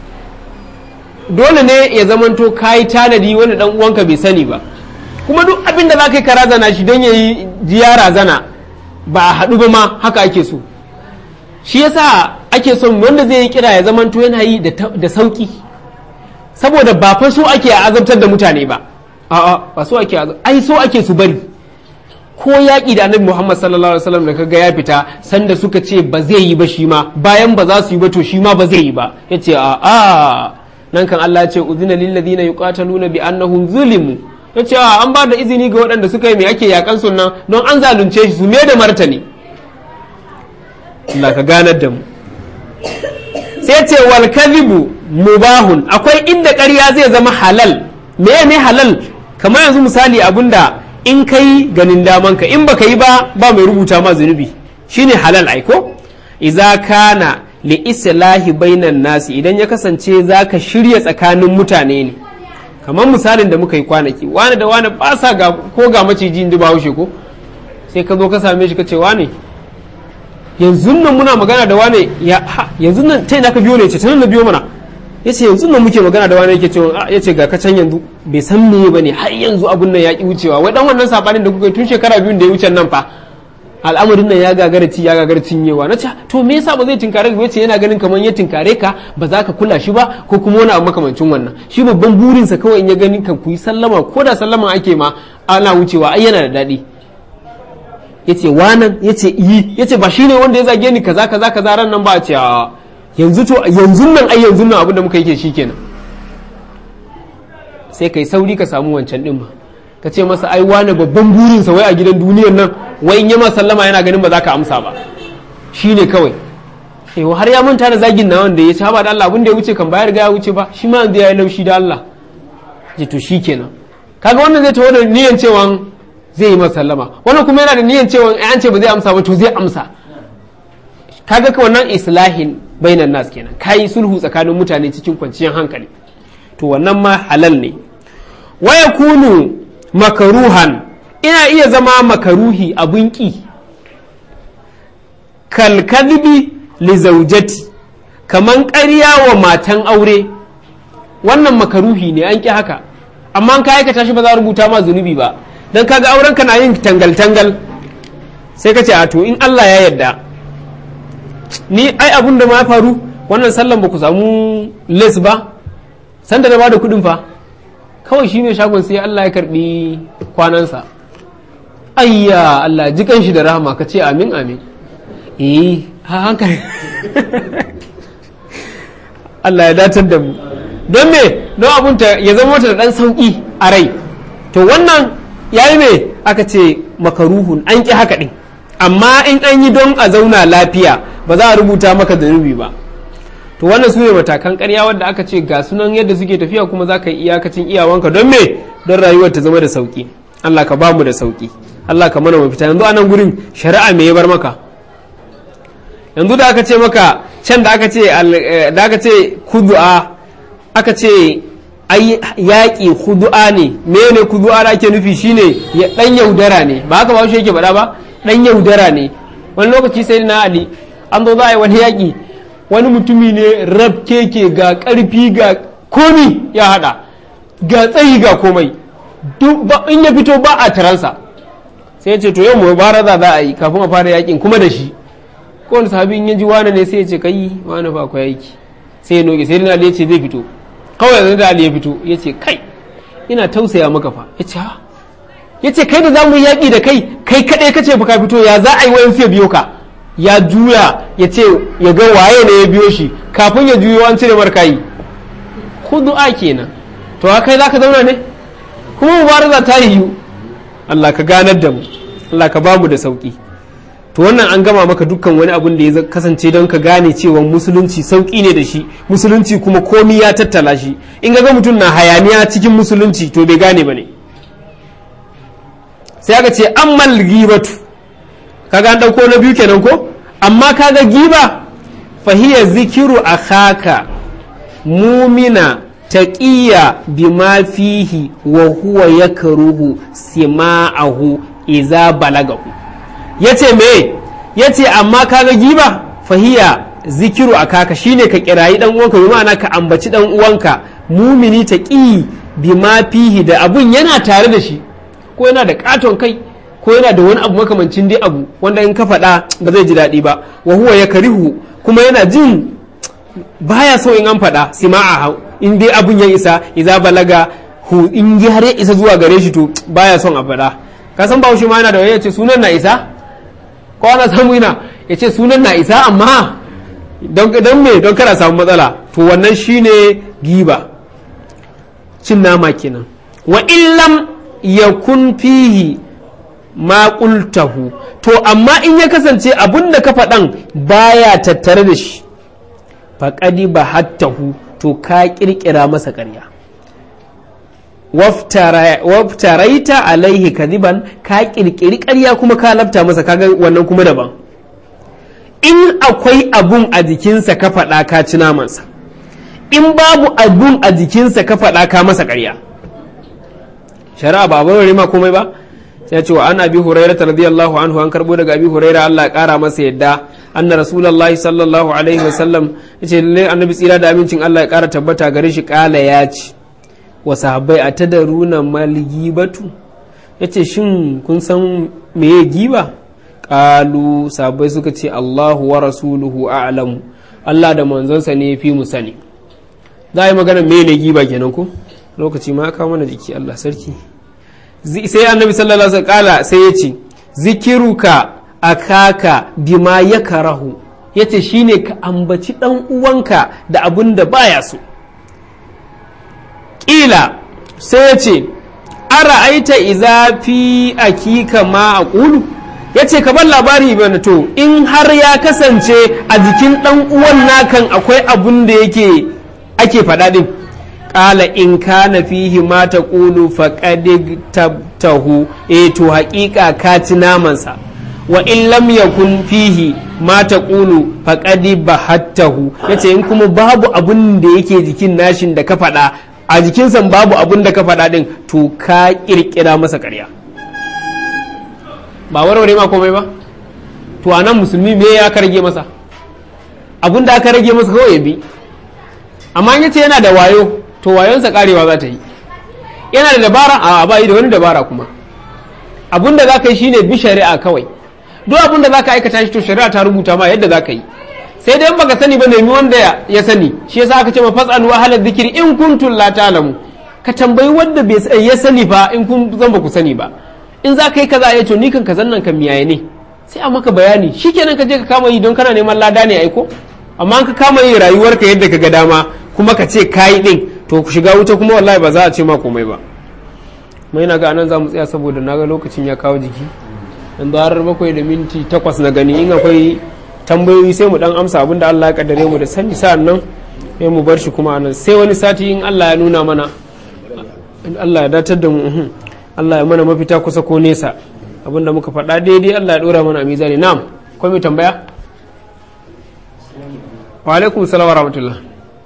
dole ne ya zamanto kayi tanadi wani ɗan uwanka bai sani ba kuma duk abin da za ka yi ka razana shi don ya yi jiya razana ba a haɗu ba ma haka ake so shi yasa ake son wanda zai yi kira ya zamanto yana yi da sauƙi saboda ba fa so ake a azabtar da mutane ba a'a ba so ake ai so ake su bari ko yaƙi da annabi Muhammad sallallahu alaihi wasallam da kaga ya fita sanda suka ce ba zai yi ba shi ma bayan ba za su yi ba to shi ma ba zai yi ba yace a'a nan kan Allah ya ce uzina lil ladina yuqataluna bi annahum zulimu ya ce an ba da izini ga waɗanda suka yi mai ake yakan sunan don an zalunce shi su me da martani Allah ka ganar da mu sai ce wal kadhibu mubahun akwai inda ƙarya zai zama halal me ne halal kamar yanzu misali abinda in kai ganin daman ka in baka yi ba ba mai rubuta ma zunubi shine halal aiko idza kana li islahi bainan nasi idan ya kasance zaka shirya tsakanin mutane ne kamar misalin da muka yi kwanaki wani da wani ba sa ga ko ga maciji in ji ba haushe ko sai ka zo ka same shi ka ce wani yanzu nan muna magana da wani ya yanzu nan ta ina ka biyo ne ce ta nan na biyo mana yace yanzu nan muke magana da wani yake cewa yace ga ka can yanzu bai san me bane har yanzu abun nan ya ki wucewa wai dan wannan sabanin da kuka yi tun shekara biyun da ya wuce nan fa al'amarin nan ya gagara ci ya gagara cinyewa na ce to me yasa ba zai tinkare ka yace yana ganin kamar ya tinkare ka ba za ka kula shi ba ko kuma wani abu makamancin wannan shi babban burinsa kawai in ya gani kan ku yi sallama ko da sallama ake ma ana wucewa ai yana da daɗi yace wanan yace yi yace ba shine wanda ya zage ni kaza kaza kaza ran nan ba a ce yanzu to yanzu nan ai yanzu nan abin da muka yake shikenan sai kai sauri ka samu wancan din ma ka ce masa ai wani babban burinsa wai a gidan duniyar nan wai in yama sallama yana ganin ba za ka amsa ba shi ne kawai eh har ya manta da zagin na wanda ya ci haba da Allah abin da ya wuce kan bayar ga ya wuce ba shi ma yanzu ya yi laushi da Allah ji to shi kenan kaga wannan zai tawo da niyan cewa zai yi masa sallama wannan kuma yana da niyan cewa an ce ba zai amsa ba to zai amsa kaga ka wannan islahin bainan nas kenan kai sulhu tsakanin mutane cikin kwanciyar hankali to wannan ma halal ne wa yakunu makaruhan ina iya zama makaruhi abun ƙi kalkadbi li zaujati kaman ƙarya wa matan aure wannan makaruhi ne an ƙi haka amma ka aikata shi ba za a rubuta ma zunubi ba don kaga auren ka na yin tangal-tangal sai ka ce a to in Allah ya yarda ni ai abun da ma faru wannan sallan ba ku samu les ba sanda da ba da kuɗin fa kawai shi mai shagon sai Allah ya karbi kwanansa ayya Allah ji shi da rahama ka ce amin amin eh ha hankali Allah ya datar da mu don me don abun ta ya zama mata da dan sauki a rai to wannan yayi me aka ce makaruhun an ki haka din amma in an yi don a zauna lafiya ba za a rubuta maka zunubi ba to wannan su ne matakan karya wadda aka ce ga sunan yadda suke tafiya kuma za ka yi iyakacin iyawanka don me don rayuwar ta zama da sauki Allah ka bamu da sauki Allah ka mana mafita yanzu anan gurin shari'a me ya bar maka yanzu da aka ce maka can da aka ce da aka ce kudu'a aka ce ai yaƙi kudu'a ne mene kudu'a da ake nufi shine ya dan yaudara ne ba haka ba shi yake faɗa ba dan yaudara ne wani lokaci sai na ali an zo za a yi wani yaƙi wani mutumi ne rab keke ga ƙarfi ga komi ya haɗa ga tsayi ga komai in ya fito ba a taransa sai ya ce to yau mu baraza za a yi kafin a fara yakin kuma da shi kowane sahabi in ya ji wane ne sai ya ce kai wane fa akwai aiki sai ya noge sai dina ali ya ce zai fito kawai yanzu da ali ya fito ya ce kai ina tausaya maka fa ya ce ha ya ce kai da za mu yi yaƙi da kai kai kaɗai ka ce fa ka fito ya za a yi wayan ya biyo ka ya juya ya ce ya ga waye ne ya biyo shi kafin ya juyo an cire markayi kudu'a kenan to kai za ka zauna ne kuma mubaraza ta yiwu Allah ka ganar da mu Allah ka bamu da sauki to wannan an gama maka dukkan wani abun da ya kasance don ka gane cewa musulunci sauki ne da shi musulunci kuma komi ya tattala shi in ga mutum na hayaniya cikin musulunci to bai gane ba ne sai aka ce ammal gibatu kaga an dauko na biyu kenan ko amma kaga giba fahiya zikiru akhaka mumina taqiya bima fihi wa huwa yakruhu sima'ahu iza balagahu yace me yace amma kaga giba fahiya zikiru akaka shine ka kirayi dan uwanka bi ma'ana ka ambaci dan uwanka mumini taqi bima fihi da abun yana tare da shi ko yana da katon kai ko yana da wani abu makamancin dai abu wanda in ka faɗa ba zai ji daɗi ba wa huwa ya karihu kuma yana jin baya so in an faɗa sima'a in dai abun ya isa iza balaga hu in ji har ya isa zuwa gare shi to baya son a faɗa ka san bahaushe ma yana da ya ce sunan na isa ko ana samu ina ya ce sunan na isa amma don me don kana samu matsala to wannan shine giba cin nama kenan wa illam yakun fihi ma qultahu to amma in ya kasance abun da ka faɗan baya tattare da shi faƙadi ba hattahu to ka ƙirƙira masa ƙarya waftaraita alaihi kadiban ka ƙirƙiri ƙarya kuma ka lafta masa kaga wannan kuma daban in akwai abun a jikinsa ka faɗa ka ci namansa in babu abun a jikinsa ka faɗa ka masa ƙarya shari'a ba abin ma komai ba sai ce wa an abi hurairah radiyallahu anhu an karbo daga abi hurairah Allah ya kara masa yadda anna rasulullahi sallallahu alaihi wasallam yace lalle annabi tsira da amincin Allah ya kara tabbata gare shi kala ya ci wa sahabbai atadaruna mal gibatu yace shin kun san meye giba qalu sahabbai suka ce Allahu wa rasuluhu a'lamu Allah da manzonsa ne fi mu sani za a yi magana me ne giba kenan ko lokaci ma ka mana jiki Allah sarki sai annabi sallallahu alaihi wasallam sai ya ce zikiruka akaka bima ya karahu ya ce shine ka ambaci dan uwanka da abun da baya so ƙila sai ya ce ara aita iza fi akika ma a ƙulu ya ce ka bar labari bana to in har ya kasance a jikin ɗan uwan nakan akwai abun da yake ake faɗa ɗin ƙala in kana fihi ma ta ƙulu faƙaɗi tabtahu e to haƙiƙa ka ci namansa wa in lam yakun fihi ma ta ƙulu faƙaɗi bahattahu ya ce in kuma babu abun da yake jikin nashin da ka faɗa a jikinsa babu abun da ka faɗa ɗin to ka ƙirƙira masa ƙarya ba warware ma komai ba to a nan musulmi me ya rage masa abun da aka rage masa kawai ya bi amma in yace yana da wayo to wayonsa karewa za ta yi yana da dabara a ba yi da wani dabara kuma abun da za ka yi shine bi shari'a kawai duk abun da za ka aikata shi to shari'a ta rubuta ma yadda za ka yi sai dai baka sani ba nemi wanda ya sani shi yasa aka ce ma fasalu halar zikiri in kuntum la ta'lamu ka tambayi wanda bai ya sani fa in kun zan ba ku sani ba in za ka yi kaza ya to ni kan kazan nan kan miyaye ne sai a maka bayani shikenan ka je ka kama yi don kana neman lada ne aiko amma ka kama yin rayuwarka yadda ka ga dama kuma ka ce kayi din to ku shiga wuta kuma wallahi ba za a ce ma komai ba mai na ga anan za mu tsaya saboda na ga lokacin ya kawo jiki yanzu har bakwai da minti takwas na gani in akwai tambayoyi sai mu dan amsa abin da Allah ya kaddare mu da sani sa'an nan sai mu bar shi kuma anan sai wani sati in Allah ya nuna mana in Allah ya datar da mu Allah ya mana mafita kusa ko nesa abinda muka faɗa daidai Allah ya dora mana a mizani na'am akwai mai tambaya wa alaikum salam wa rahmatullah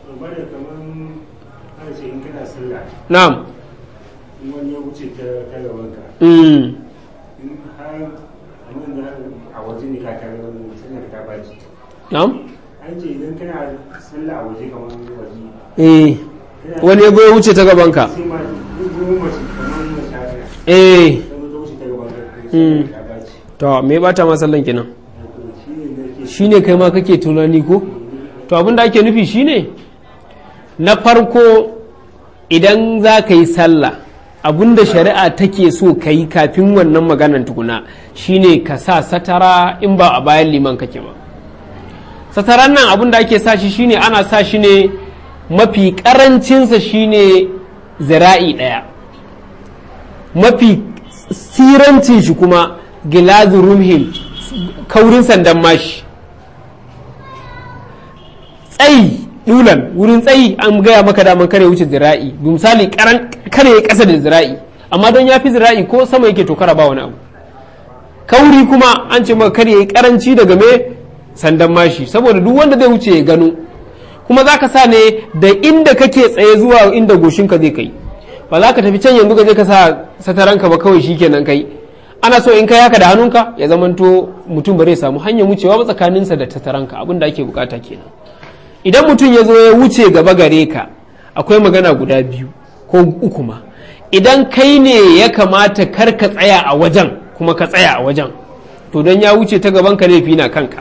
na'am wani ya wuce ta gabanka mm in har abin da a waje ne ka tare wani sallar ta baci na'am an ce idan kana sallah a waje kamar waje eh wani ya ya wuce ta gabanka sai ma duk mace kamar mace haka eh sai ta wuce ta gabanka Mm. sallar ta baci to me ba ta ma sallan kenan shi ne nake shine kai ma kake tunani ko to abin da ake nufi shine na farko idan za ka yi sallah abin da shari'a take so ka yi kafin wannan maganan tukuna shine ka sa satara in ba a bayan liman kake ba sataran nan abin da ake sa shi shine ana sa shi ne mafi karancinsa shine zira'i ɗaya mafi sirancin shi kuma gilazu rumhin kaurin sandan mashi tsayi dulan wurin tsayi an gaya maka daman kare wuce zira'i misali karan kare ya kasa da zira'i amma don ya fi zira'i ko sama yake tokara ba wani abu kauri kuma an ce maka kare ya karanci daga me sandan mashi saboda duk wanda zai wuce ya gano kuma za ka sa ne da inda kake tsaye zuwa inda goshinka zai kai ba za ka tafi can yanzu ka je ka sa sataranka ba kawai shikenan kai ana so in kai haka da hannunka ya zamanto mutum ba zai samu hanyar wucewa ba tsakaninsa da sataranka abin da ake bukata kenan idan mutum ya zo ya wuce gaba gare ka akwai magana guda biyu ko uku ma idan kai ne ya kamata kar ka tsaya a wajen kuma ka tsaya a wajen to don ya wuce ta gaban ka laifi na kanka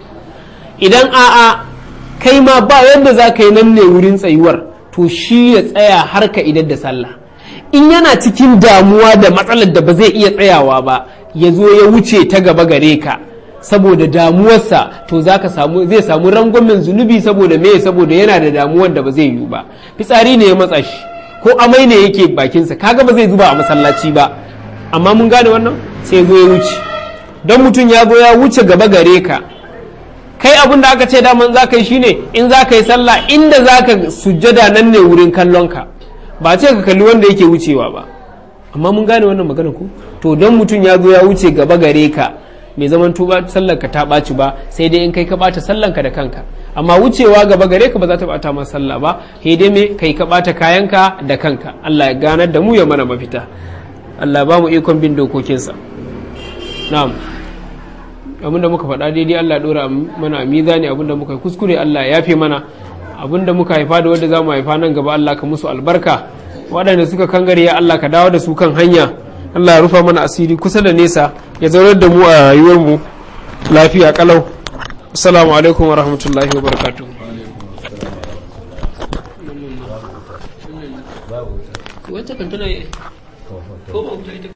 idan a'a kai ma ba yadda za ka yi nan ne wurin tsayuwar to shi ya tsaya har ka idar da sallah in yana cikin damuwa da matsalar da ba zai iya tsayawa ba ya zo ya wuce ta gaba gare ka saboda damuwarsa to zaka samu zai samu rangwamen zunubi saboda me saboda yana da damuwar da ba zai yiwu ba fitsari ne ya matsa shi ko amai ne yake bakinsa kaga ba zai zuba a masallaci ba amma mun gane wannan sai zo ya wuce don mutum ya zo ya wuce gaba gare ka kai abin da aka ce daman za ka yi shine in za ka yi sallah inda za ka sujjada nan ne wurin kallonka ba ce ka kalli wanda yake wucewa ba amma mun gane wannan magana ku to don mutum ya zo ya wuce gaba gare ka mai zaman tuba sallar ka ta ɓaci ba sai dai in kai ka ɓata sallan ka da kanka amma wucewa gaba gare ka ba za ta ɓata ma sallah ba sai dai me kai ka ɓata kayanka da kanka Allah ya ganar da mu ya mana mafita Allah ba mu ikon bin dokokinsa na'am abinda muka faɗa daidai Allah ɗora mana a mizani abinda muka yi kuskure Allah ya yafe mana abinda muka haifa da wanda za mu haifa nan gaba Allah ka musu albarka waɗanda suka kangare ya Allah ka dawo da su kan hanya Allah ya rufa mana asiri kusa da nesa ya zaunar da mu a rayuwar mu lafiya kalau assalamu alaikum wa rahmatullahi wa barakatuh wacce kan tana ko ba